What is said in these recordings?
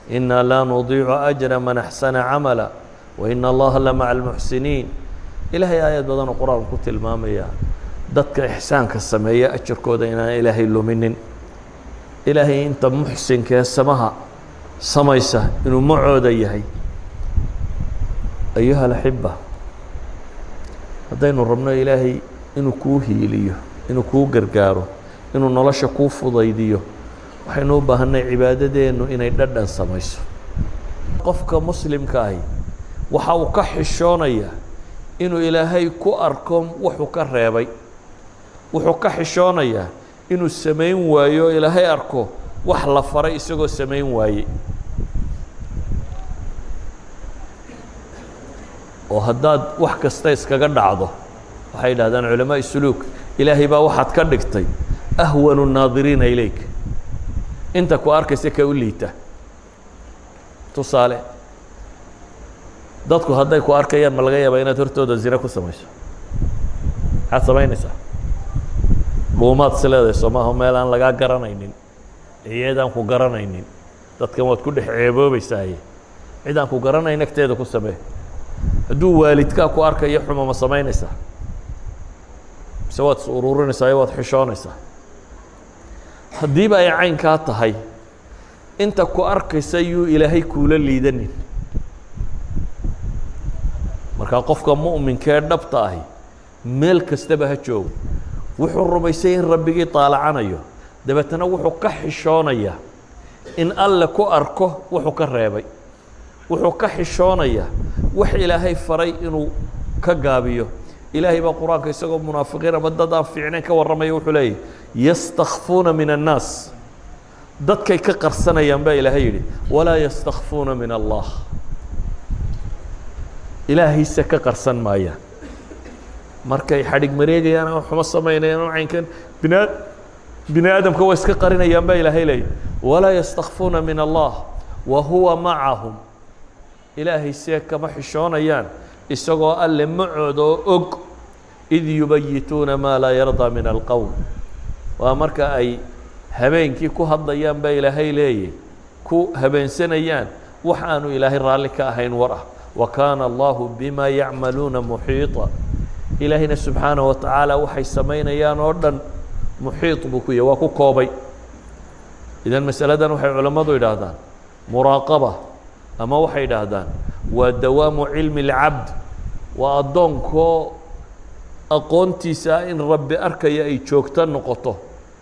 inaa laa nudiicu ajra man axsana camala waina allaha la maca almuxsiniin ilaahay aayad badanoo qur-aanku ku tilmaamaya dadka ixsaanka sameeya ajarkooda inaan ilaahay luminin ilaahay inta muxsinkee samaha samaysa inuu macooda yahay ayuha alaxiba haddaynu rabno ilaahay inuu kuu hiiliyo inuu kuu gargaaro inuu nolosha kuu fudaydiyo waxaynu u baahanay cibaadadeennu inay dhadhan samayso qofka muslimka ahi waxa uu ka xishoonaya inuu ilaahay ku arko wuxuu ka reebay wuxuu ka xishoonayaa inuu samayn waayo ilaahay arko wax la faray isagoo samayn waaye oo haddaad wax kasta iskaga dhacdo waxay yidhahdaan culamaaء suluuk ilaahay baa waxaad ka dhigtay ahwanu الnaadiriina ilayk inta ku arkaysa ka u liita tusaale dadku hadday ku arkayaan ma laga yaabaa inaad hortooda zine ku samayso maxaad samaynaysaa dhuumaad is leedahay soo maaha meel aan lagaa garanaynin ciyeedaan ku garanaynin dadkan waad ku dhex ceeboobaysaaye cid aan ku garanayn agteeda ku samee hadduu waalidkaa ku arkayo xuma ma samaynaysaa mise waad is ururinaysaa iyo waad xishoonaysaa haddiiba ay caynkaa tahay inta ku arkaysa yuu ilaahay kuula liidanin markaa qofka mu'minkee dhabta ahi meel kastaba ha joogo wuxuu rumaysay in rabbigii taalacanayo dabeetana wuxuu ka xishoonayaa in alle ku arko wuxuu ka reebay wuxuu ka xishoonayaa wax ilaahay faray inuu ka gaabiyo ilaahay baa qur-aanka isagoo munaafiqiin ama dad aan fiicnayn ka warramaya wuxuu leeyahy yastakfuuna min annaas dadkay ka qarsanayaan baa ilaahay yidhi walaa yastakfuuna min allah ilaahayse ka qarsan maayaan markay xadhig mareegayaan ama xumo samaynayaan ama caynkan bina bini aadamka waa iska qarinayaan baa ilaahay leeyahy walaa yastakfuuna min allah wa huwa macahum ilaahay see kama xishoonayaan isagoo alle macooda oo og id yubayituuna maa laa yardaa min alqowl waa marka ay habeenkii ku hadlayaan baa ilaahay leeyahy ku habeensanayaan wax aanu ilaahay raalli ka ahayn war ah wa kaana allahu bima yacmaluuna muxiiطa ilaahayna subxaanaه wa tacaala waxay samaynayaan oo dhan muxiiط buu ku yahy waa ku koobay idan masaladan waxay culammadu idhaahdaan muraaqaba ama waxay idhaahdaan waa dawaamu cilmi اlcabd waa addoonkoo aqoontiisa in rabbi arkaya ay joogto noqoto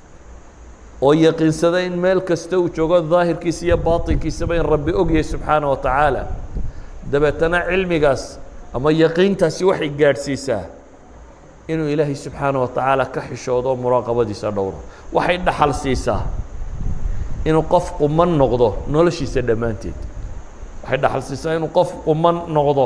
oo yaqiinsada in meel kasta uu joogo daahirkiisa iyo baaطinkiisaba in rabbi ogyahay subxaanaه wa tacaala dabeetana cilmigaas ama yaqiintaasi waxay gaadhsiisaa inuu ilaahay subxaanaه wa tacaala ka xishoodo oo muraaqabadiisa dhowro waxay dhaxal siisaa inuu qof quman noqdo noloshiisa dhammaanteed waxay dhaxal siisaa inuu qof quman noqdo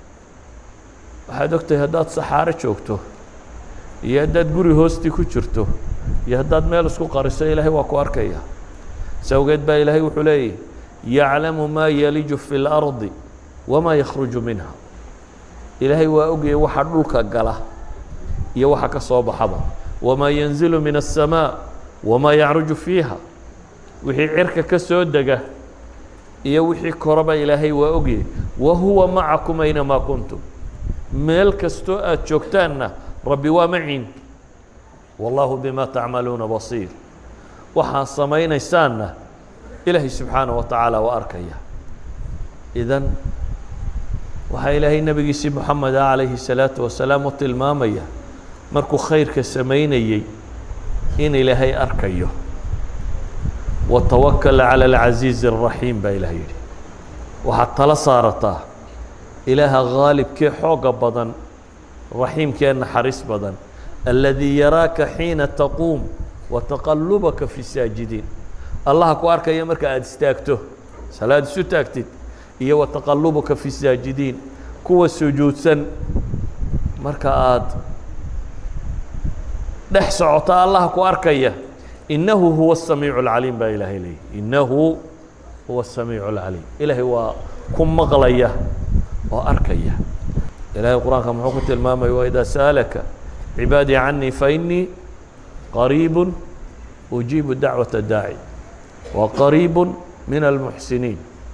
waxaad ogtahay haddaad saxaaro joogto iyo haddaad guri hoostii ku jirto iyo haddaad meel isku qariso ilaahay waa ku arkaya si awgeed baa ilaahay wuxuu leeyahy yaclamu maa yaliju fi اlardi wamaa yakhruju minha ilaahay waa ogayay waxa dhulka gala iyo waxa ka soo baxaba wamaa yanzilu min الsamaaء wamaa yacruju fiiha wixii cirka ka soo dega iyo wixii koraba ilaahay waa ogayay wa huwa macakum aynamaa kuntum meel kastoo aad joogtaanna rabbi waa maciin wallaahu bima tacmaluuna basiir waxaad samaynaysaanna ilaahay subxaanaه wa tacaala waa arkaya idan waxaa ilaahay nebigiisii moxamed ah calayhi الsalaaةu wasalaam u tilmaamaya markuu khayrka samaynayey in ilaahay arkayo watawakal calى اlcasiizi الraxiim baa ilaah yidhi waxaad tala saarataa ilaaha haalibkee xooga badan raxiimkee naxariis badan aladii yaraaka xiina taquum wataqalubaka fi saajidiin allaha ku arkaya marka aada istaagto salaad isu taagtid iyo wataqalubuka fi saajidiin kuwa sujuudsan marka aada dhex socota allaha ku arkaya inahu huwa الsamiic اlcaliim baa ilaahay leeyay inahu huwa الsamiic اlcaliim ilaahay waa ku maqlaya oo arkaya ilahay qur-aanka muxuu ku tilmaamaya waidaa sa'alaka cibaadii canii fainii qariib ujiibu dacwaة daaci wa qariib min almuxsiniin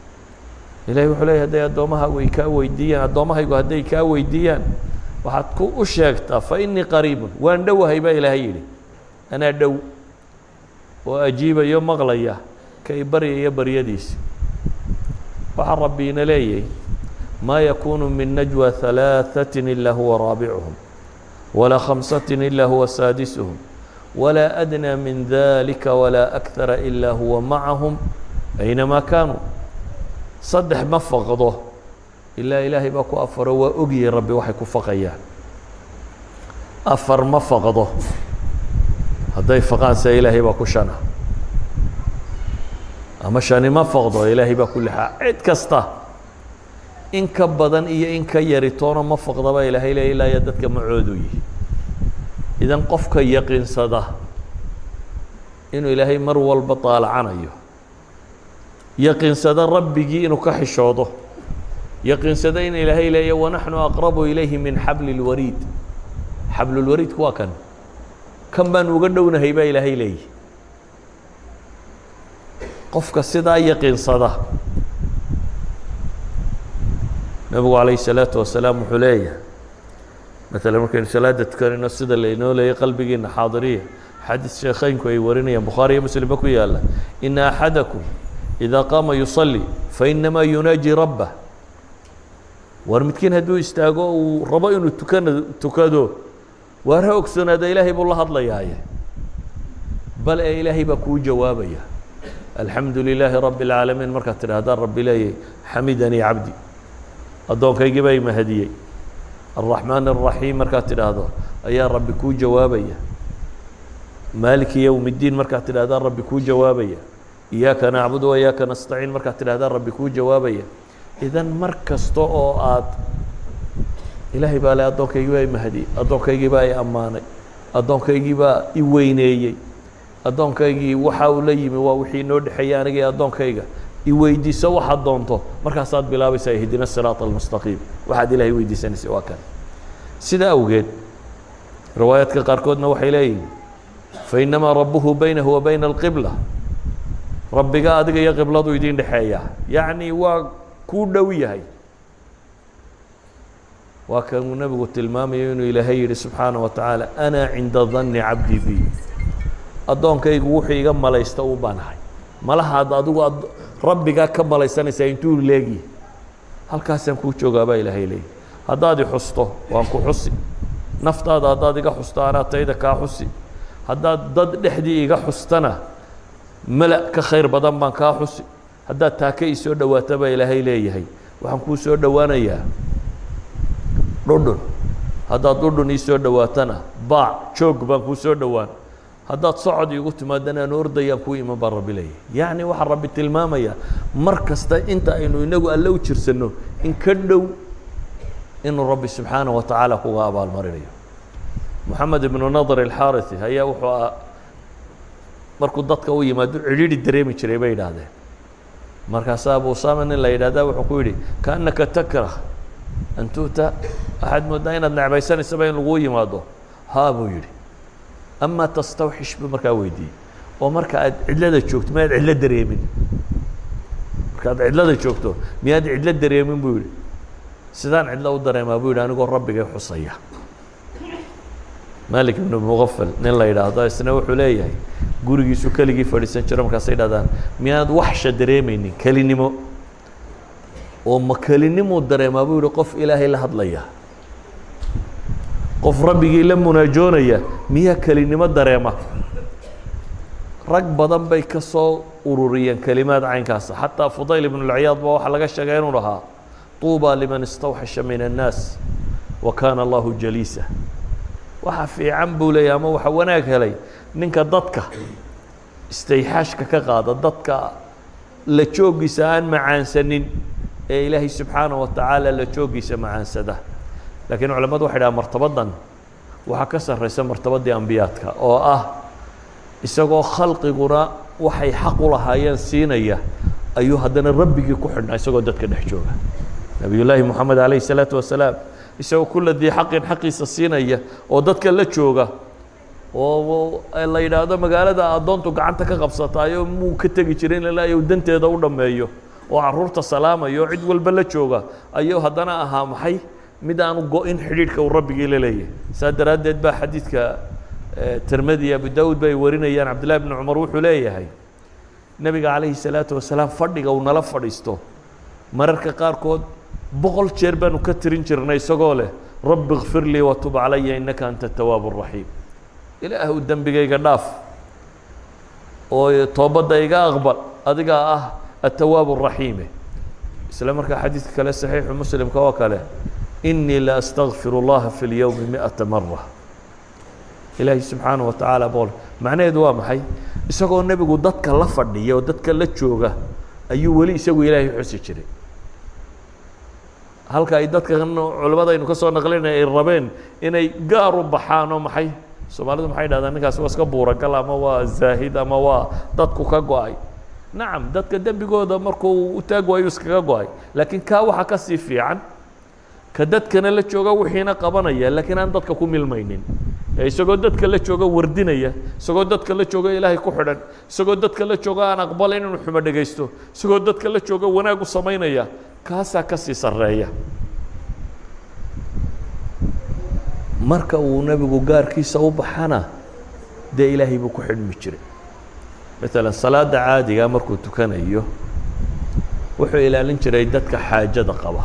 ilahay wuxuu leeyay hadday addoommahaagu ay kaa weydiiyaan addoommahaygu hadday kaa weydiiyaan waxaad ku u sheegtaa fa innii qariibun waan dhowahay baa ilaahay yidhi anaa dhow oo ajiibayo maqlaya kay baryaya baryadiisi waxaa rabbi ina leeyahy maa yakuunu min najwى ثalaaثaة ilaa huwa raabicuhum walaa khamsaة ilaa huwa saadisuhum walaa adnى min dalika walaa أkثara ilaa huwa macahum aynamaa kaanuu saddex ma faqdo ilaa ilaahay baa ku afaro waa ogyihin rabbi waxay ku faqayaan afar ma faqdo hadday faqaan se ilaahay baa ku shana ama shani ma faqdo ilaahay baa ku lixaa cid kasta in ka badan iyo in ka yari toona ma faqda baa ilaahay leeya ilaa ya dadka macoodu yihi idan qofka yaqiinsada inuu ilaahay mar walba daalacanayo yaqiinsada rabbigii inuu ka xishoodo yaqiinsada in ilaahay leeya wanaxnu aqrabu ilayhi min xabli اlwariid xablulwariidku waa kan kan baan uga dhownahay baa ilaahay leeyi qofka sidaa yaqiinsada nebigu calayh الsalaatu wasalaam wuxuu leeyahay maalan markaynu salaada tukanayno sida laynoo leeyay qalbigiina xaadiriya xadiis sheekheynku ay warinayaan bukhaari iyo muslimba ku yaala ina axadakum idaa qaama yusalli fainamaa yunaaji rabbah war midkiin hadduu istaago uu rabo inuu tukana tukado waar ha ogsoonaada ilaahay buu la hadlayaaye bal ee ilaahay baa kuu jawaabaya alxamdu lilaahi rabbi اlcaalamiin markaad tidhahdaan rabbi leeyay xamidanii cabdi addoonkaygii baa imahadiyey alraxmaan الraxiim markaad tidhaahdo ayaa rabbi kuu jawaabaya maaliki yowm اddiin markaad tidhahdaan rabbi kuu jawaabaya iyaaka nacbudu waiyaaka nastaciin markaad tidhahdaan rabbi kuu jawaabaya idan mar kasta oo aad ilaahay baa le addoonkaygii baa imahadiyey addoonkaygii baa i ammaanay addoonkaygii baa i weyneeyey addoonkaygii waxa uu la yimi waa wixii inoo dhexeeyey aniga iyo addoonkayga i weydiiso waxaad doonto markaasaad bilaabaysaa ihdina siraaط almustaqiim waxaad ilaahay weydiisanaysa waa kan sida awgeed riwaayaadka qaarkoodna waxay leeyihin fainamaa rabuhu baynahu wa bayna alqibla rabbiga adiga iyo qibladu idin dhexeeya yacni waa kuu dhow yahay waa kanuu nebigu tilmaamayo inuu ilaahay yihi subxaanaه wa tacaala ana cinda danni cabdi bi addoonkaygu wuxuu iga malaysta u baanahay malahaad adigu rabbigaa ka malaysanaysaa intuu leegi halkaasaan kuu joogaa baa ilaahay leeyahy haddaad i xusto waan ku xusi naftaada haddaad iga xusto anaa tayda kaa xusi haddaad dad dhexdii iga xustana mala ka khayr badan baan kaa xusi haddaad taaka ii soo dhowaato baa ilaahay leeyahay waxaan kuu soo dhowaanayaa dhudhun haddaad dhudhun ii soo dhowaatana baac joog baan kuu soo dhowaan haddaad socod iigu timaadana aan ordayaan kuu iman baa rabbi leeyahay yacni waxaa rabbi tilmaamaya mar kasta inta aynu inagu alle u jirsanno in ka dhow inuu rabbi subxaanaه wa tacaala kuga abaalmarinayo moxamed ibnu nadr alxaariثi ayaa wuxuu a markuu dadka u yimaado cidhiidhi dareemi jiray bay yidhaahdeen markaasaa abu usama nin la yidhahda wuxuu ku yidhi kaannaka takrah an tu'ta waxaad moodaa inaad necbaysanaysaba in laguu yimaado haa buu yidhi ama tastawxish buu markaa weydiiyey oo marka aad cidlada joogto miyaad cidlo dareemin markaad cidlada joogto miyaad cidlo dareemin buu yidhi sidaan cidlo u dareemaa buu yidhi anigoo rabbigay xusaya malik ibnu muqafal nin la yidhaahdo isna wuxuu leeyahay gurigiisu keligii fadhiisan jiro markaasay dhahdaan miyaanad waxsha dareemaynin kelinimo oo ma kelinimuu dareemaa buu yihi qof ilaahay la hadlaya qof rabbigii la munaajoonaya miyaa kelinimo dareema rag badan bay ka soo ururiyeen kelimaad caynkaasa xataa fudayl ibn اlciyaad ba waxaa laga sheegay inuu dhahaa طuuba liman istawxasha min الnaas wa kaana allahu jaliisa waxa fiican buu leeyahy ama waxa wanaag helay ninka dadka istayxaashka ka qaada dadka la joogiisa aan macaansanin ee ilaahay subxaanaه wa tacaala la joogiisa macaansada lakiin culamadu waxay dhaha martabadan waxaa ka sarraysa martabaddii ambiyaadka oo ah isagoo khalqiguna waxay xaq u lahaayeen siinaya ayuu haddana rabbigii ku xidhnaa isagoo dadka dhex jooga nabiy llaahi moxamed alayh الsalaatu wasalaam isagoo kula dii xaqin xaqiisa siinaya oo dadka la jooga oo la yidhaahdo magaalada addoontu gacanta ka qabsataayo muu ka tegi jiray in ilaa u danteeda u dhammeeyo oo carruurta salaamaya oo cid walba la jooga ayuu haddana ahaa maxay mid aanu go-in xidhiidhka uu rabbigii la leeyahay saa daraaddeed baa xadiidka tirmidi abu daawud bay warinayaan cabdillahi bni cumar wuxuu leeyahay nebiga calayhi salaatu wasalaam fadhiga uu nala fadhiisto mararka qaarkood boqol jeer baanu ka tirin jirnay isagoo leh rabbi kfir lii watub calaya innaka anta tawaab raxiim ilaahu dembigayga dhaaf oo toobadda iga aqbal adigaa ah atawaab raxiime isla markaa xadiidka kale saxiixu muslimka oo kale inii la astagfir اllaha fi اlyowmi miئata mara ilaahi subxaanaه wa tacaala bool macnaheedu waa maxay isagoo nebigu dadka la fadhiya oo dadka la jooga ayuu weli isagu ilaahay xusi jiray halka ay dadka culimadaynu ka soo naqlinay ay rabeen inay gaar u baxaan oo maxay soomaalidu maxay dhahdaan ninkaasi waa iska buuragal ama waa zaahid ama waa dadku ka go-ay nacam dadka dembigooda markuu u taag waayu iskaga go-ay laakiin kaa waxaa ka sii fiican ka dadkana la jooga wixiina qabanaya laakiin aan dadka ku milmaynin ee isagoo dadka la jooga wardinaya isagoo dadka la jooga ilaahay ku xidhan isagoo dadka la jooga aan aqbalayn inuu xumo dhegaysto isagoo dadka la jooga wanaag u samaynaya kaasaa ka sii sarreeya marka uu nebigu gaarkiisa u baxana dee ilaahay buu ku xidhmi jiray maalan salaada caadiga markuu tukanayo wuxuu ilaalin jiray dadka xaajada qaba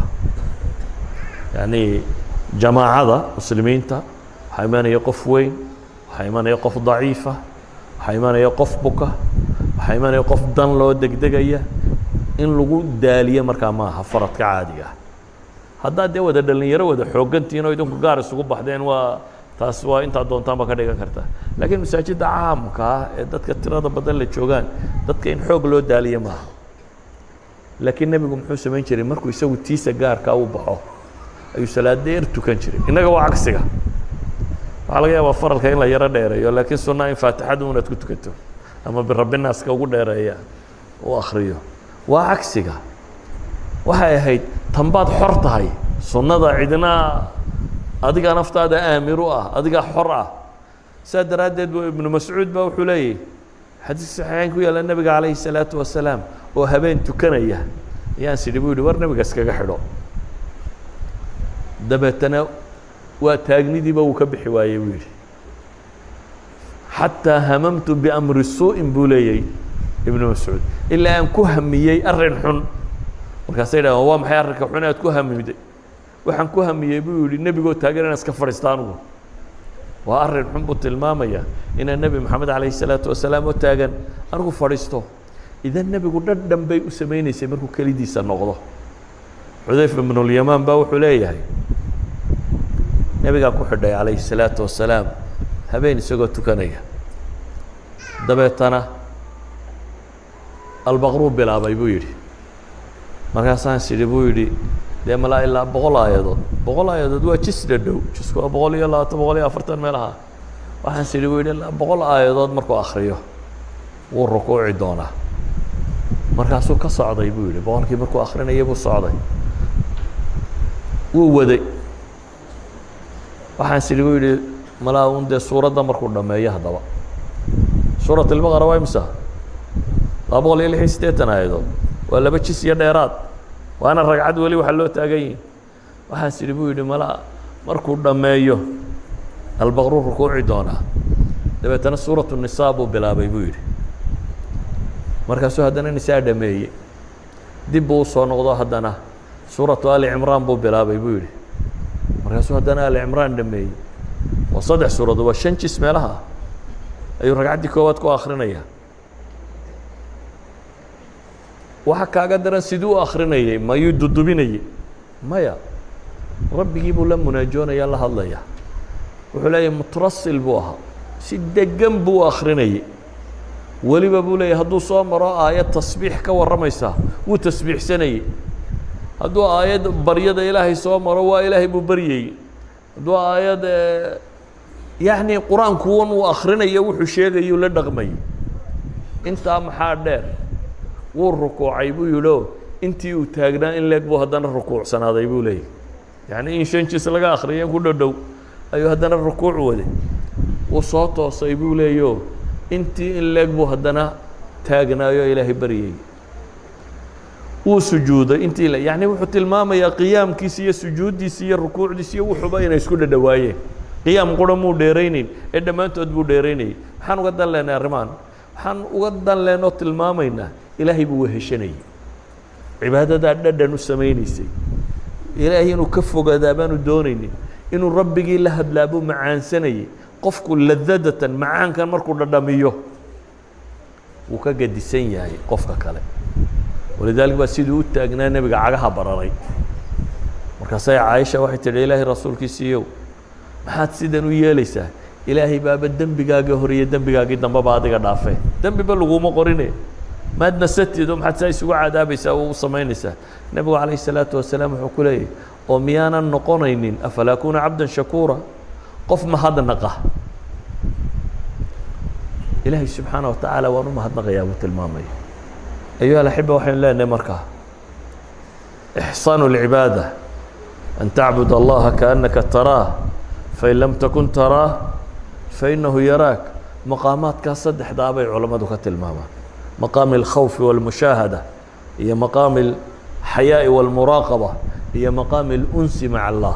yacni jamaacada muslimiinta waxaa imanaya qof weyn waxaa imanaya qof daciifa waxaa imanaya qof buka waxaa imanaya qof dan loo degdegaya in lagu daaliyo markaa ma aha faradka caadiga ah haddaad dee wada dhalinyaro wada xooggantihin oo idinku gaar isugu baxdeen waa taas waa intaad doontaan ba ka dhigan kartaa laakiin masaajidda caamka ah ee dadka tirada badan la joogaan dadka in xoog loo daaliyo maaha laakiin nebigu muxuu samayn jiray markuu isagu tiisa gaarkaa u baxo ayuu salaad dheer tukan jiray innaga waa cagsiga waxaa laga yaabaa faralka in la yaro dheereeyo laakiin sunna in faatixadu unaad ku tukato ama birabbinaaska ugu dheereeya u akriyo waa cagsiga waxay ahayd tanbaad xor tahay sunnada cidna adigaa naftaada aamir u ah adigaa xor ah saa daraaddeed bu ibnu mascuud ba wuxuu leeyahy xadiis saxiixayn ku yaalla nebiga calayhi salaatu wasalaam oo habeen tukanaya ayaan sidhi bu yihi war nebiga iskaga xidho dabeetana waa taagnidiiba uu ka bixi waayey buu yidhi xataa hamamtu biamri suu'in buu leeyay ibnu mascuud ilaa aan ku hamiyey arrin xun markaasay dhahan waa maxay arrinka xun aad ku hamiday waxaan ku hamiyey buu yihi nebigoo taagan inaan iska fadhiista anugu waa arrin xun buu tilmaamaya inaan nebi moxamed calayhi salaatu wasalaam oo taagan anigu fadhiisto idan nebigu dhadhan bay u samaynaysay markuu kelidiisa noqdo xudayfa ibnulyamaan baa wuxuu leeyahay nebigaan ku xidhay calayhi salaatu wasalaam habeen isagoo tukanaya dabeetana albaqruu bilaabay buu yidhi markaasaan sidhi buu yidhi dee malaa ilaa boqol aayadood boqol aayadood waa jis dhadhow jisku waa boqol iyo labaatan boqol iyo afartan meelaha waxaan sidhi buu yidhi ilaa boqol aayadood markuu akriyo wuu rukuuci doonaa markaasuu ka socday buu yidhi boqolkii markuu akrinaya buu socday wuu waday waxaan sidhi buu yidhi malaa un dee suuradda markuu dhameeyo haddaba suurat ilbaqara waa imisa laba boqol iyo lix iyo siddeetan aayadood waa laba jis iyo dheeraad waana ragcad weli waxaa loo taagan yihin waxaas idhi buu yidhi mala markuu dhammeeyo albaqruu rukuuci doonaa dabeetana suuratu nisaa buu bilaabay buu yidhi markaasuu haddana nisaa dhameeyey dib buu usoo noqdo haddana suuratu ali cimraan buu bilaabay buu yidhi markaasuu haddana ali cimraan dhameeyey waa saddex suuradood waa shan jis meelaha ayuu ragcaddii koowaad ku akrinaya waxa kaaga daran siduu u akrinayay mayuu dudubinayey maya rabbigii buu la munaajoonaya la hadlaya wuxuu leeyahy mutrasil buu ahaa si degan buu u akrinayay weliba buu leeyahy hadduu soo maro aayad tasbiix ka warramaysaa wuu tasbiixsanayey hadduu aayad baryada ilaahay soo maro waa ilaahay buu baryayey hadduu aayad yacni qur-aankuwan uu akrinayo wuxuu sheegayuu la dhaqmayay intaa maxaa dheer wuu rukuucay buu yidhi o intii uu taagnaa in leeg buu haddana rukuucsanaaday buu leeyahy yacni in shan jis laga akriya ku dhodhow ayuu haddana rukuuc waday wuu soo toosay buu leeyo intii in leeg buu haddana taagnaayo ilaahay baryayey wuu sujuuday intii la yacni wuxuu tilmaamayaa qiyaamkiisa iyo sujuuddiisa iyo rukuucdiisa iyo wuxuuba inay isku dhadhawaayeen qiyaam qura muu dheeraynayn ee dhammaantood buu dheeraynayay maxaan uga dan lehnay arrimaan waxaan uga dan lehnoo tilmaamaynaa ilaahay buu weheshanayay cibaadadaa dhadhan u samaynaysay ilaahay inuu ka fogaadaa baanu doonaynin inuu rabbigii la hadlaa buu macaansanayay qofku ladadatan macaankan markuu dhadhamiyo wuu ka gadisan yahay qofka kale walidaalika baa siduu u taagnaa nebiga cagaha bararay markaasay caaisha waxay tidhi ilaahay rasuulkiisiiyow maxaad sidan u yeelaysaa ilaahay baaba dembigaagii hore iyo dembigaagii dambeba adiga dhaafee dembiba laguma qorine maad nasatid oo maxaad saa isugu cadaabaysaa oo u samaynaysaa nebigu calayh الsalaatu wasalaam wuxuu ku leeyahy oo miyaanan noqonaynin afalaa kuna cabda shakuura qof mahadnaqa ilaahay subxaana wa tacaala waan u mahadnaqayaa buu tilmaamaya ayuha alaxiba waxaynu leenahay markaa ixsaanu اlcibaada an tacbud allaha kaannaka taraah fain lam takun taraah fainahu yaraak maqaamaadkaa saddexdaa bay culammadu ka tilmaamaan maqaami اlkhawfi wاlmushaahada iyo maqaami اlxayaaءi wاlmuraaqaba iyo maqaami اlunsi maca allah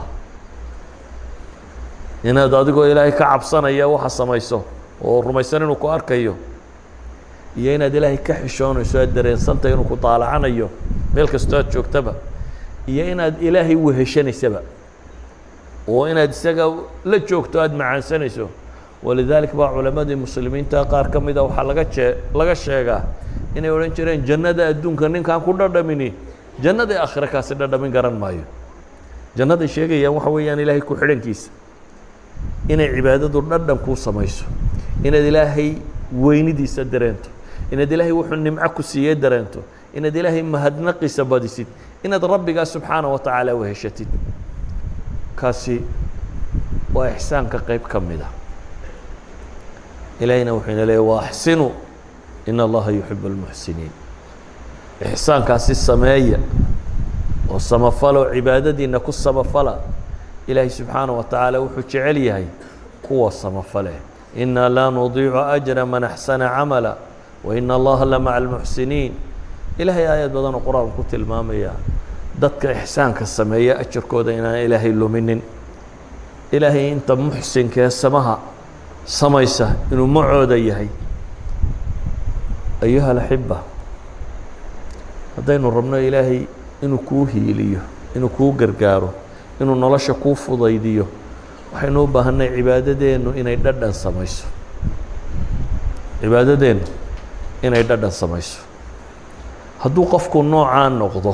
inaad adigoo ilaahay ka cabsanaya waxa samayso oo rumaysan inuu ku arkayo iyo inaad ilaahay ka xishoonayso aad dareensantay inuu ku daalacanayo meel kastoo aad joogtaba iyo inaad ilaahay weheshanaysaba oo inaad isaga la joogto aada macaansanayso walidaalika baa culammadii muslimiinta qaar ka mida waxaa laga jee laga sheegaa inay odhan jireen jannada adduunka ninkaan ku dhadhamini jannadii aakhire kaasi dhadhamin garan maayo jannaday sheegayaan waxa weeyaan ilaahay ku xidhankiisa inay cibaadadu dhadhan kuu samayso inaad ilaahay weynidiisa dareento inaad ilaahay wuxuu nimco ku siiyey dareento inaad ilaahay mahadnaqiisa badisid inaad rabbigaa subxaana wa tacaala weheshatid kaasi waa ixsaanka qayb ka mid a ilaahayna wuxuu ina leeyay wa axsinuu in allaha yuxibu اlmuxsiniin ixsaankaasi sameeya oo samafalo cibaadadiina ku samafala ilaahay subxaana wa tacaala wuxuu jecel yahay kuwa samafale inaa laa nudiicu ajra man axsana camala wa ina allaha la maca almuxsiniin ilaahay aayad badanoo qur-aanku ku tilmaamaya dadka ixsaanka sameeya ajarkooda inaan ilaahay luminin ilaahay inta muxsinkee samaha samaysa inuu macooda yahay ayuha alaxiba haddaynu rabno ilaahay inuu kuu hiiliyo inuu kuu gargaaro inuu nolosha kuu fudaydiyo waxaynu u baahanay cibaadadeennu inay dhadhan samayso cibaadadeennu inay dhadhan samayso hadduu qofku noocaa noqdo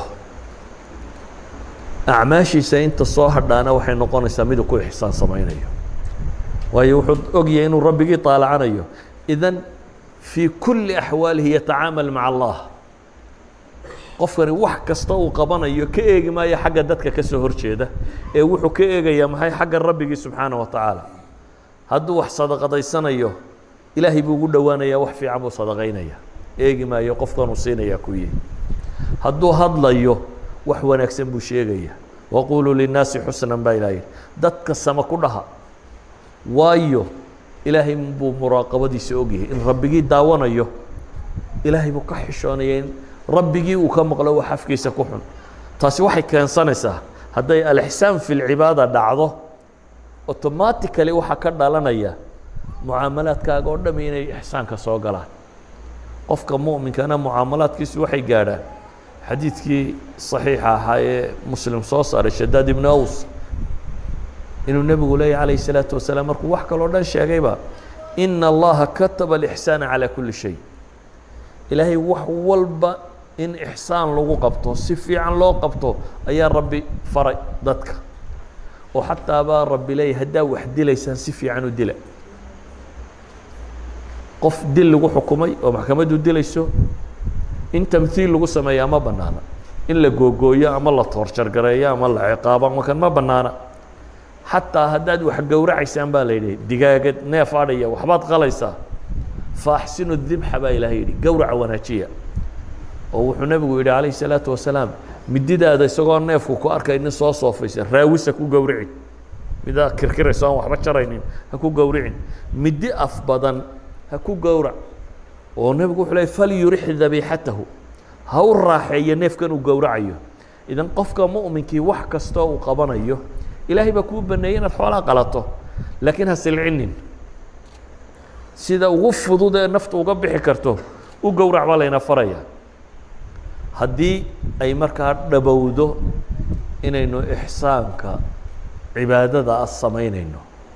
acmaashiisa inta soo hadhaana waxay noqonaysaa miduu ku ixsaan samaynayo waayo wuxuu ogyahay inuu rabbigii taalacanayo idan fii kulli axwaalihi yatacaamal maca allah qofkani wax kasta uu qabanayo ka eegi maayo xagga dadka ka soo horjeeda ee wuxuu ka eegayaa maxay xagga rabbigii subxaana wa tacaala hadduu wax sadaqadaysanayo ilaahay buu ugu dhowaanayaa wax fiican buu sadaqaynaya eegi maayo qofkanuu siinayaa ku yihi hadduu hadlayo wax wanaagsan buu sheegaya waquluu linnaasi xusnan baa ilaah yihi dadka sama ku dhaha waayo ilaahay buu muraaqabadiisa ogyahay in rabbigii daawanayo ilaahay buu ka xishoonaya in rabbigii uu ka maqlo wax afkiisa ku xun taasi waxay keensanaysaa hadday alixsaan fi lcibaada dhacdo automatically waxaa ka dhalanaya mucaamalaadkaaga oo dhami inay ixsaanka soo galaan qofka mu'minkana mucaamalaadkiisu waxay gaadhaan xadiidkii صaxiixa ahaa ee muslim soo saaray shadaad ibnu aws inuu nebigu leeyahy calayh الsalaaةu wasalaam markuu wax kaloo dhan sheegayba ina allaha kataba اlإxsaana calى kuli shay ilaahay wax walba in ixsaan lagu qabto si fiican loo qabto ayaa rabbi faray dadka oo xataa baa rabbi leeyahy haddaa wax dilaysaan si fiican u dila qof dil lagu xukumay oo maxkamaddu dilayso in tamhiil lagu sameeyaa ma banaana in la googooyo ama la toorjargareeyo ama la ciqaabo ama kan ma banaana xataa haddaad wax gowracaysaan baa la yidhi digaagad neef adhaya waxbaad qalaysaa faaxsinu dibxa baa ilaahay yidhi gowraca wanaajiya oo wuxuu nebigu yidhi calayhi salaatu wasalaam mididaada isagoo neefku ku arkay nin soo soofaysa raawisa ku gowricin midaa kirkirayso aan waxba jaraynin ha ku gowricin midi af badan ha ku gowrac oo nebigu wuxuu leey falyurix dabiixatahu ha u raaxeeyo neefkan uu gowracayo idan qofka mu'minkii wax kastoo uu qabanayo ilaahay baa kuu baneeyey inaad xoolaa qalato laakiin ha silcinin sida ugu fudud ee naftu uga bixi karto u gowrac baa layna faraya haddii ay markaa dhabowdo inaynu ixsaanka cibaadada ah samaynayno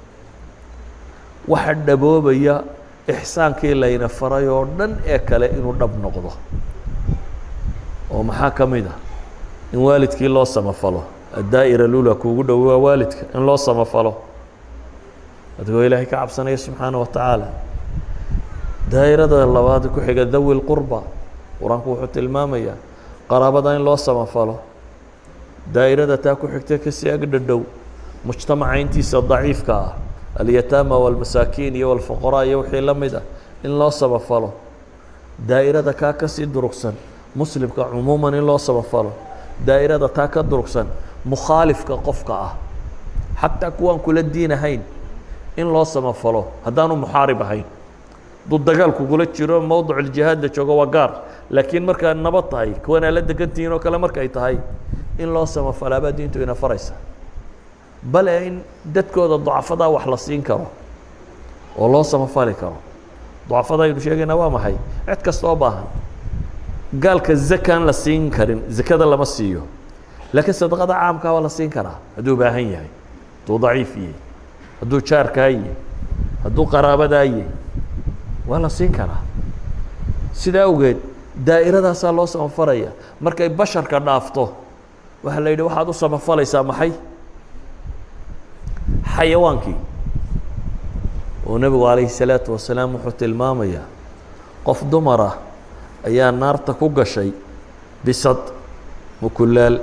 waxa dhaboobaya ixsaankii layna faray oo dhan ee kale inuu dhab noqdo oo maxaa ka mid ah in waalidkii loo samafalo addaa'ira lula kuugu dhow waa waalidka in loo samafalo adigoo ilaahay ka cabsanaya subxaana wa tacaala daa'irada labaad ku xiga dawi lqurba qur-aanku wuxuu tilmaamayaa qaraabada in loo samafalo daa'irada taa ku xigta kasii agdhadhow mujtamaca intiisa daciifka ah alyataama walmasaakiin iyo walfuqaraa iyo wixii la mid ah in loo samafalo daa'irada kaa kasii durugsan muslimka cumuuman in loo samafalo daa'irada taa ka durugsan mukhaalifka qofka ah xataa kuwaan kula diin ahayn in loo samafalo haddaanu muxaarib ahayn hadduu dagaal kugula jiro mowdic iljihaadda joogo waa gaar laakiin markaa nabad tahay kuwanaa la degantihiin oo kale markay tahay in loo samafalaabaa diintu ina faraysa bale in dadkooda ducafadaa wax la siin karo oo loo samafali karo ducafada aynu sheegaynaa waa maxay cid kasta oo baahan gaalka zakaan la siin karin zakada lama siiyo laakiin sadaqada caamkaa waa la siin karaa hadduu baahan yahay hadduu daciif yahay hadduu jaarkaa yahay hadduu qaraabadaa yahay waa la siin karaa sidaa awgeed daa'iradaasaa loo samafaraya markay basharka dhaafto waxaa la yidhi waxaad u samafalaysaa maxay xayawaankii oo nebigu calayhi salaatu wasalaam wuxuu tilmaamayaa qof dumar ah ayaa naarta ku gashay bisad mukulaal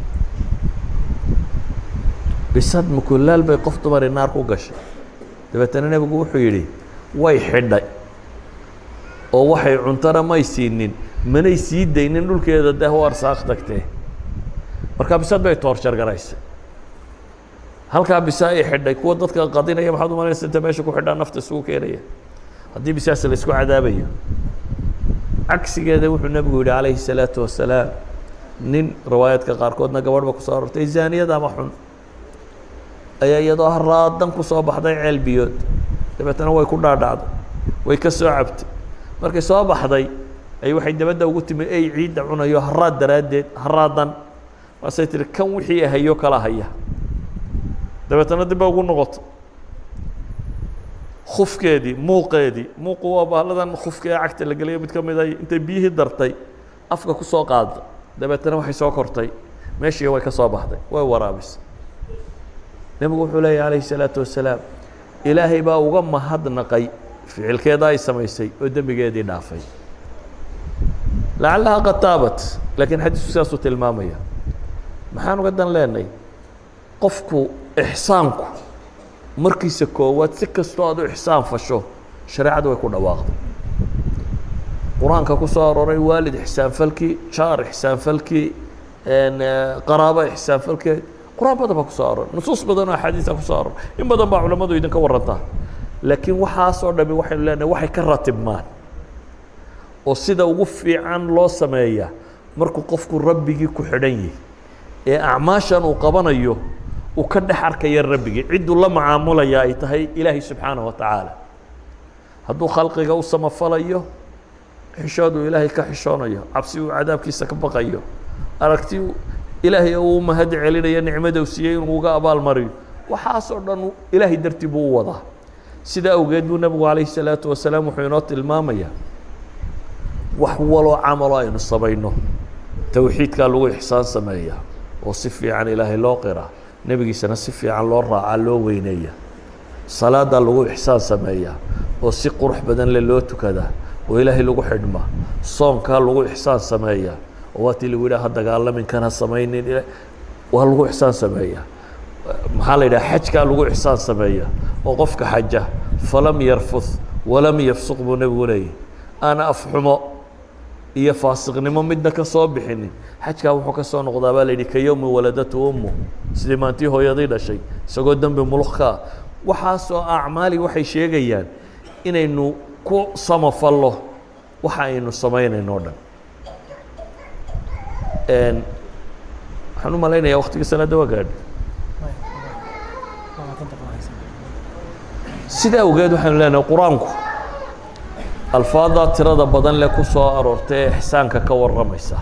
bisad mukulaal bay qof dumari naar ku gashay dabeetana nebigu wuxuu yidhi way xidhay oo waxay cuntana may siinin manay sii daynin dhulkeeda dee u arsaaq tagtee markaa bisad bay toorjar garaysay halkaa bisa ay xidhay kuwa dadka qadinaya maxaad umalaysa inta meesha ku xidhaa nafta isugu keenaya haddii bisaas la isku cadaabayo cagsigeeda wuxuu nebigu yidhi calayhi الsalaatu wasalaam nin riwaayaadka qaarkoodna gabadhba kusoo arortay zaaniyada ama xun ayaa iyadoo haraadan kusoo baxday ceel biyood dabeetana way ku dhaadhacday way ka soo cabtay markay soo baxday ay waxay dabadda ugu timi ey ciidda cunayo haraad daraaddeed haraadan waasay tihi kan wixii hayo kala haya dabeetana dib ba ugu noqoto kufkeedii muuqeedii muuqu waa bahladan kufka ee cagta la geliyo mid ka mid ay intay biyihii dartay afka ku soo qaada dabeetana waxay soo kortay meeshii way ka soo baxday way waraabisay nebigu wuxuu leeyahy calayhi الsalaatu wasalaam ilaahay baa uga mahadnaqay ficilkeeda ay samaysay oo dembigeedii dhaafay lacallaha qad taabat laakiin xadiisku sidaasuu tilmaamaya maxaan uga dan leenay qofku ixsaanku markiisa koowaad si kastoo aad u ixsaan fasho shareecadu way ku dhawaaqday qur-aanka ku soo arooray waalid ixsaanfalkii jaar ixsaanfalkii qaraabo ixsaanfalkeed qur-aan badan baa kusoo aroray nusuus badan oo axaadiisa kusoo aroray in badan baa culammadu idinka warantaa laakiin waxaasoo dhami waxaynu leenahay waxay ka ratibmaan oo sida ugu fiican loo sameeyaa markuu qofku rabbigii ku xidhan yahay ee acmaashan uu qabanayo uu ka dhex arkaya rabbigii cidduu la macaamulaya ay tahay ilaahay subxaanaه wa tacaala hadduu khalqiga u samafalayo xishooduu ilaahay ka xishoonayo cabsi uu cadaabkiisa ka baqayo aragti ilaahay uu mahad celinayo nicmada u siiyey inuu uga abaal mariyo waxaasoo dhan ilaahay dartii buu u wadaa sidaa awgeed buu nebigu calayhi الsalaatu wasalaam wuxuu inoo tilmaamayaa wax waloo camalo aynu samayno towxiidkaa lagu ixsaan sameeya oo si fiican ilaahay loo qiraa nebigiisana si fiican loo raacaa loo weyneeya salaadaa lagu ixsaan sameeyaa oo si qurux badan le loo tukadaa oo ilaahay lagu xidhmaa soonkaa lagu ixsaan sameeyaa oo waatii lagu yidhaha dagaalamin kana samaynin waa lagu ixsaan sameeyaa maxaa la yidhaha xajkaa lagu ixsaan sameeyaa oo qofka xaja falam yarfud walam yafsuq buu nebigu leeyahy aana afxumo iyo faasiqnimo midna ka soo bixinin xajkaa wuxuu ka soo noqdaa baa la yidhi ka yowmi waladatu ummu sidii maantii hooyadii dhashay isagoo dembi muluk ka ah waxaasoo acmaali waxay sheegayaan inaynu ku samafallo waxa aynu samaynayno o dhan waxaan u malaynayaa waktigii salaadda waa gaadhi sida awgeed waxaynu leenahay qur-aanku alfaaddaa tirada badan leh ku soo aroortay ee ixsaanka ka warramaysa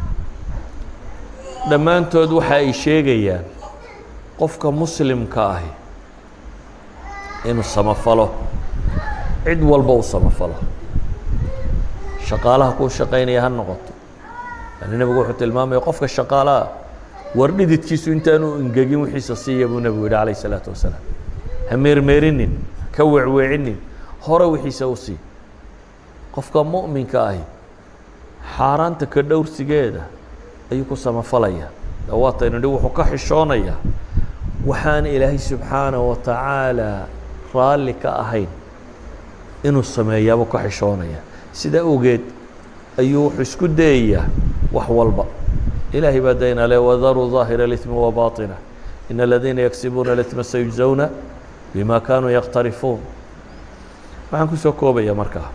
dhammaantood waxa ay sheegayaan qofka muslimka ahi inuu samafalo cid walba uu samafalo shaqaalaha kuu shaqaynaya ha noqoto yani nebigu wuxuu tilmaamaya qofka shaqaalaha war dhididkiisu intaanu ingegin wixiisa siiya buu nebigu yidhi calayh isalaatu wasalaam ha meermeerinin ka weecweecinin hore wixiisa u sii qofka mu'minka ahi xaaraanta ka dhowrsigeeda ayuu ku samafalaya dawaataynu nidhi wuxuu ka xishoonayaa waxaan ilaahay subxaanaه wa tacaala raalli ka ahayn inuu sameeyaabuu ka xishoonaya sidaa awgeed ayuu wuxuu isku dayayaa wax walba ilaahay baa daynaa le wadaruu ظaahira اlإثmi وbaطinة in aladiina yagsibuuna اlإثma sayujزawna bima kanuu yaqtarifuun waxaan kusoo koobaya markaa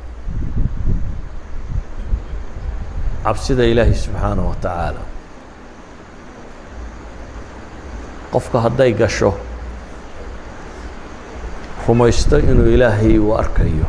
cabsida ilaahay subxaanaه wa tacaala qofka hadday gasho rumaysto inuu ilaahay uu arkayo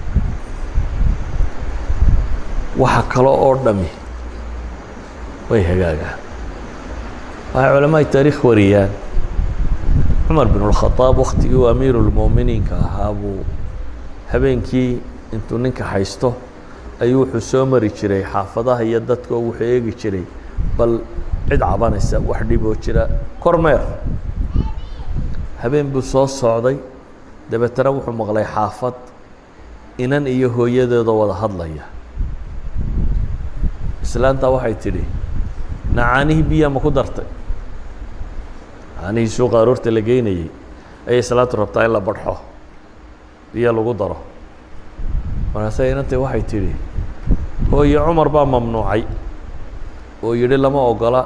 waxa kale oo dhami way hagaagaan waxay culamaai taariikh wariyaan cumar bin اlkhadaab waktigii uu amiiru اlmu'miniinka ahaa buu habeenkii intuu ninka haysto ayuu wuxuu soo mari jiray xaafadaha iyo dadka oo wuxuu eegi jiray bal cid cabanaysa wax dhiboo jira kormeer habeen buu soo socday dabeetana wuxuu maqlay xaafad inan iyo hooyadeedoo wada hadlaya islaantaa waxay tidhi nacaanihii biyaa ma ku dartay nacaanihii suuqa aroorta la geynayey ayay islaantu rabtaa in la badxo biyo lagu daro markaase inantay waxay tidhi hooye cumar baa mamnuucay oo yidhi lama ogola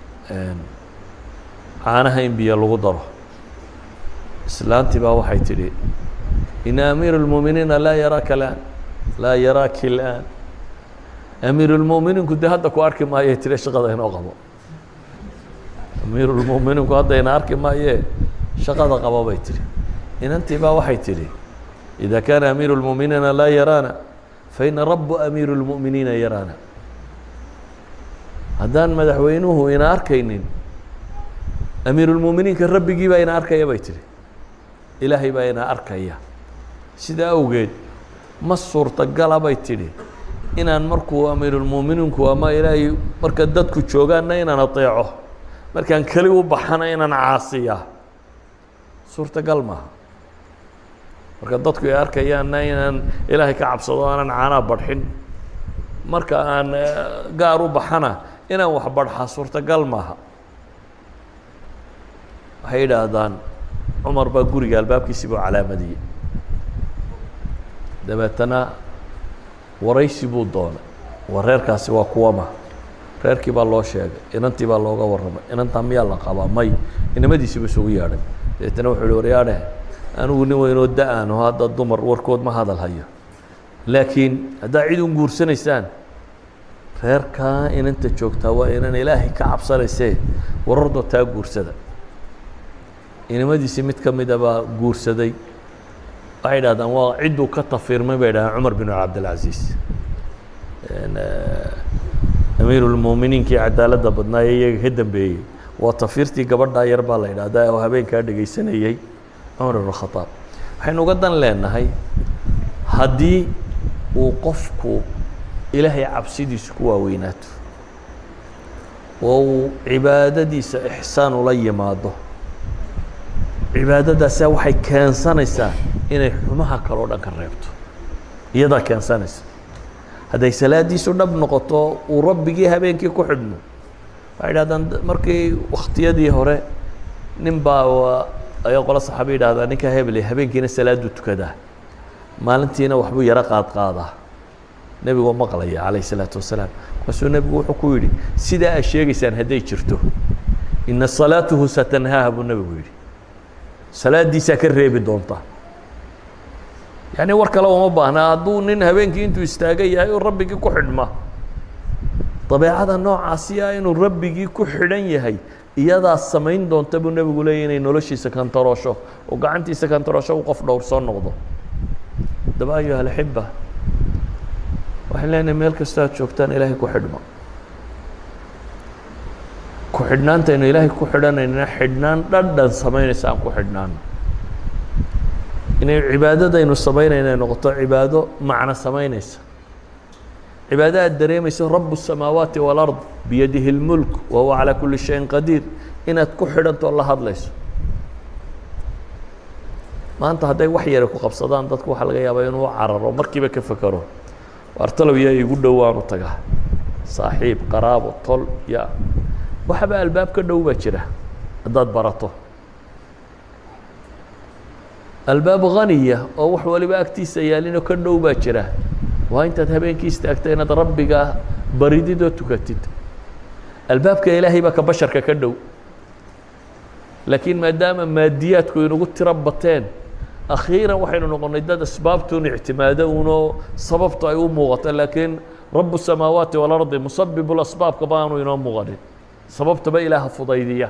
caanaha in biyo lagu daro islaantii baa waxay tidhi ina amiir اlmuuminiina laa yaraaka laan laa yaraaki اlآan amiir اlmuuminiinku dee hadda ku arki maayee tire shaqada inoo qabo amiir اlmuuminiinku hadda ina arki maayee shaqada qabo bay tihi inantii baa waxay tidhi إida kaana amiiru اlmuuminiina laa yaraana faina rabu amiiru اlmu'miniina yaraana haddaan madaxweynuhu ina arkaynin amiirulmuuminiinka rabbigii baa ina arkaya bay tihi ilaahay baa ina arkaya sidaa awgeed ma suurtagala bay tidhi inaan markuu amiirulmuuminiinku ama ilaahay marka dadku joogaanna inaan adeeco markaan keli u baxana inaan caasiya suurtagal maaha marka dadku ay arkayaanna inaan ilaahay ka cabsado aanan caanaa badxin marka aan gaar u baxana inaan wax badxaa suurtagal maaha waxay yidhaahdaan cumar baa guriga albaabkiisii buu calaamadiyey dabeetana waraysi buu doonay war reerkaasi waa kuwama reerkii baa loo sheegay inantii baa looga warramay inantaa miyaa la qabaa may inamadiisiibu isugu yeadhay dabeetana wuxuu uhi waryaadhe anigu nin weynoo da-aano hadda dumar warkood ma hadal hayo laakiin haddaa cid un guursanaysaan reerkaa inanta joogtaa waa inan ilaahay ka cabsanaysee warardoo taa guursada inimadiisii mid ka mida baa guursaday waxay idhahdaan waa cidduu ka tafiirmay bay dhahdeen cumar bin cabdilcaziiz amiiru lmuuminiinkii cadaaladda badnaa ee iyaga ka dambeeyey waa tafiirtii gabadhaa yar baa la idhahdaa oo habeenkaa dhegaysanayey cumar ibn khadaab waxaynu uga dan leenahay haddii uu qofku ilaahay cabsidiisu ku waaweynaato oo uu cibaadadiisa ixsaan ula yimaado cibaadadaasa waxay keensanaysaa inay xumaha kaleo dhan ka reebto iyadaa keensanaysa hadday salaadiisu dhab noqoto uu rabbigii habeenkii ku xidhmo waxay idhahdaan markii wakhtiyadii hore nin baa ayaa qolo saxaaba yidhahdaa ninka hebel habeenkiina salaaduu tukadaa maalintiina waxbuu yaro qaad qaadaa nebigoo maqlaya calayh isalaatu wasalaam markaasuu nebigu wuxuu ku yidhi sidaa aad sheegaysaan hadday jirto ina salaatuhu satanhaaha buu nebigu yidhi salaaddiisaa ka reebi doonta yacni war kale uma baahna hadduu nin habeenkii intuu istaagan yahay oo rabbigii ku xidhma dabeecada noocaasi ah inuu rabbigii ku xidhan yahay iyadaa samayn doonta buu nebigu leeyay inay noloshiisa kantaroosho oo gacantiisa kantaroosho u qof dhowr soo noqdo daba ayuha alaxiba waxaan leenahay meel kastoo aad joogtaan ilaahay ku xidhmo ku xidhnaantaynu ilaahay ku xidhanaynana xidhnaan dhandhan samaynaysa aan ku xidhnaano inay cibaadadaynu samaynayna ay noqoto cibaado macno samaynaysa cibaado aad dareemayso rabu الsamaawaati wاlard biyadihi اlmulk wa huwa calى kuli shayin qadiir inaad ku xidhanto la hadlayso maanta hadday wax yara ku qabsadaan dadku waxaa laga yaabaa inuu cararo markiiba ka fekero waartalow yaa igu dhowaanu tagaa saaxiib qaraabo tol ya waxaba albaab ka dhow baa jira haddaad barato albaab haniya oo wax waliba agtiisa yaalinoo ka dhow baa jira waa intaad habeenkii istaagta inaad rabbiga baridid oo tukatid albaabka ilaahay baa ka basharka ka dhow laakiin maadaama maadiyaadku inugu tiro bateen akhiiran waxaynu noqonnay dad asbaabtuun ictimaado unoo sababtu ay u muuqato laakiin rabu الsamaawaati walardi musabibu lasbaabka baanu inoo muuqanin sababtaba ilaaha fudaydiya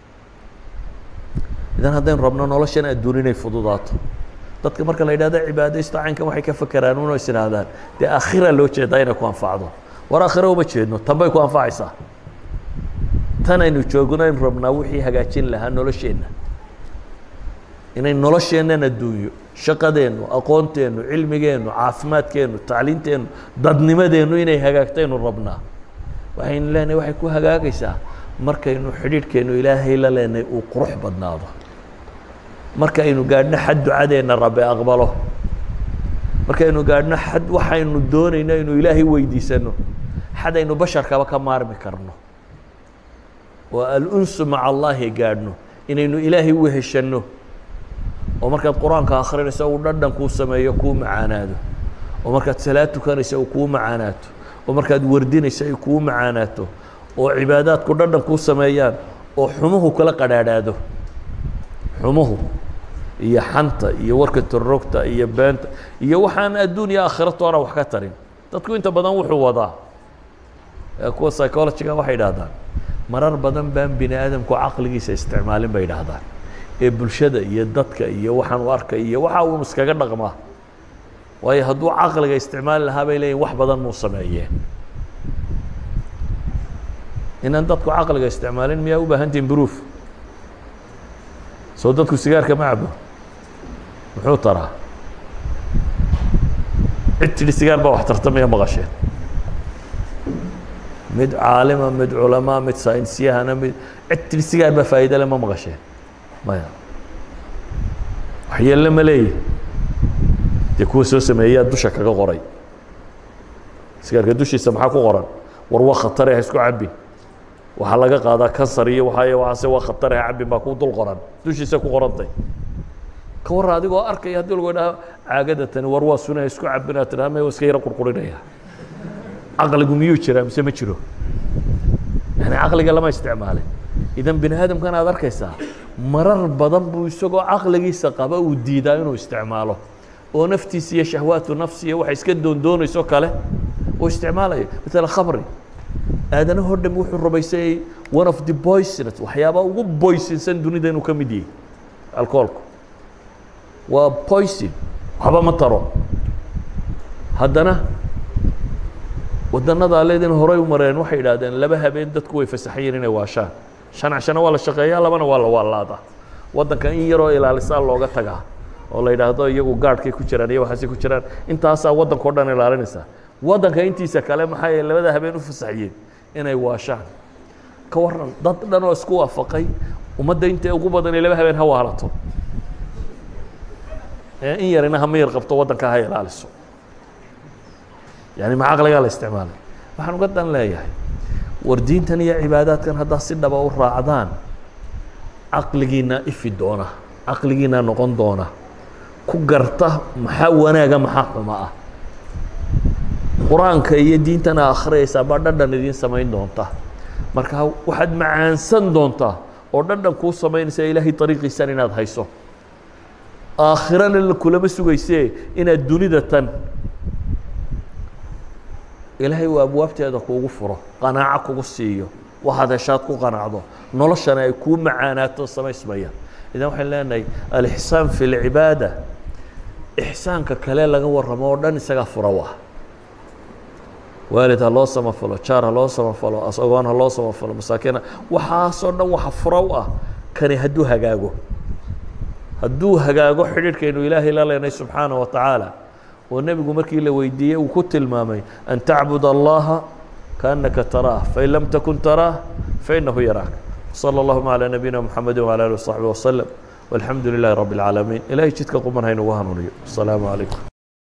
idan haddaynu rabno noloshan adduun inay fududaato dadka marka la yidhahdo cibaadaysto caynkan waxay ka fekeraan uno is idhaahdaan dee aakhira loo jeedaa inay ku anfacdo war aakhira uma jeedno tan bay ku anfacaysaa tan aynu joogno aynu rabnaa wixii hagaajin lahaa nolosheenna inay nolosheennan adduunyo shaqadeennu aqoonteennu cilmigeennu caafimaadkeennu tacliinteennu dadnimadeennu inay hagaagtaynu rabnaa waxaynu leenahay waxay ku hagaagaysaa markaynu xidhiidhkeennu ilaahay la leenahay uu qurux badnaado markaynu gaadhno xad ducadeenna rabbi aqbalo markaynu gaadhno xad waxaynu doonayno inuu ilaahay weydiisano xad aynu basharkaba ka maarmi karno oo alunsu maca allaahi gaadhno inaynu ilaahay u heshanno oo markaad qur-aanka akrinayso uu dhadhan kuu sameeyo kuu macaanaado oo markaad salaad tukanayso uu kuu macaanaato oo markaad wardinayso ay kuu macaanaato oo cibaadaadku dhadhan kuu sameeyaan oo xumuhu kala qadhaadhaado xumuhu iyo xanta iyo warka torrogta iyo beenta iyo waxaan adduun iyo aakhiratoona wax ka tarin dadku inta badan wuxuu wadaa kuwa psychologiga waxay idhahdaan marar badan baan bini aadamku caqligiisa isticmaalin bay idhaahdaan ee bulshada iyo dadka iyo waxaan u arkay iyo waxa uun iskaga dhaqmaa waayo hadduu caqliga isticmaali lahaa bay leeyihin wax badan muu sameeyeen inaan dadku caqliga isticmaalin miyaa u baahantihin bruuf soo dadku sigaarka ma cabo muxuu taraa cid tidhi sigaar baa wax tarta maya maqasheen mid caalima mid culamaa mid saynisyahana mid cid tidhi sigaar baa faa'iida le ma maqasheen maya waxyeelle ma leeyi dee kuwa soo sameeyaa dusha kaga qoray sigaarka dushiisa maxaa ku qoran war waa khatare ha isku cabbin waxaa laga qaadaa kansar iyo waay waxaase waa khatare ha cabbin baa ku dul qoran dushiisa ku qorantay ka warra adigoo arkaya haddii lagu idhaha caagada tani war waa suna ha isku cabbin aad tidhaha may iska yaro qurqurinaya caqligu miyuu jiraa mise ma jiro yani caqliga lama isticmaalin idan bini aadamkan aad arkaysaa marar badan buu isagoo caqligiisa qaba uu diidaa inuu isticmaalo oo naftiisa iyo shahwaatu nafsiya waxay iska doondoonayso kale uu isticmaalaya matala khamri aadanahoo dham wuxuu rumaysayay one of the poisonous waxyaabaa ugu boysinsan dunida inuu ka mid yahay alcoholku waa poison waxba ma taro haddana waddanada aleedin horay u mareen waxay idhahdeen laba habeen dadku way fasaxayiin inay waashaan shan cashana waa la shaqeeyaa labana waa la waalaadaa waddanka in yaroo ilaalisaa looga tagaa oo la yidhaahdo iyagu gaadhkay ku jiraan iyo waxaasay ku jiraan intaasaa waddanka o dhan ilaalinaysaa waddanka intiisa kale maxay labada habeen u fasaxiyeen inay waashaan ka waran dad dhan oo isku waafaqay ummadda inta ugu badan ee laba habeen ha waalato ee in yarina hama yar qabto waddanka ha ilaaliso yani ma caqligaa la isticmaalay waxaan uga dan leeyahay war diintan iyo cibaadaadkan haddaa si dhaba u raacdaan caqligiinaa ifi doona caqligiinaa noqon doona ku garta maxaa wanaaga maxaa xuma ah qur-aanka iyo diintana akhriyaysaa baa dhadhan idiin samayn doonta marka waxaad macaansan doontaa oo dhadhan kuu samaynaysa ilaahay ariiqiisan inaad hayso aakhirana kulama sugayse inaad dunida tan ilaahay uu abwaabteeda kuugu furo qanaaco kugu siiyo waxaad heshaad ku qanacdo noloshana ay kuu macaanaato samaysmayaan idan waxaan leenahay alixsaan fi lcibaada ixsaanka kale laga warramo oo dhan isagaa fura u ah waalid ha loo samafalo jaar ha loo samafalo asagoon ha loo samafalo masaakiina waxaasoo dhan waxa fura u ah kani hadduu hagaago hadduu hagaago xidhiidhkaynu ilaahay la leenay subxaana wa tacaala oo nebigu markii la weydiiyey uu ku tilmaamay an tacbud allaha kaannaka taraah fain lam takun taraah fainahu yaraak salى اllahuma calى nabiyina mxamedi wعalى alih وصaxbi waslem walxamdu lilahi rabi اlcaalamiin ilahay jidka quman haynugu hanuuniyo asalaamu calaykum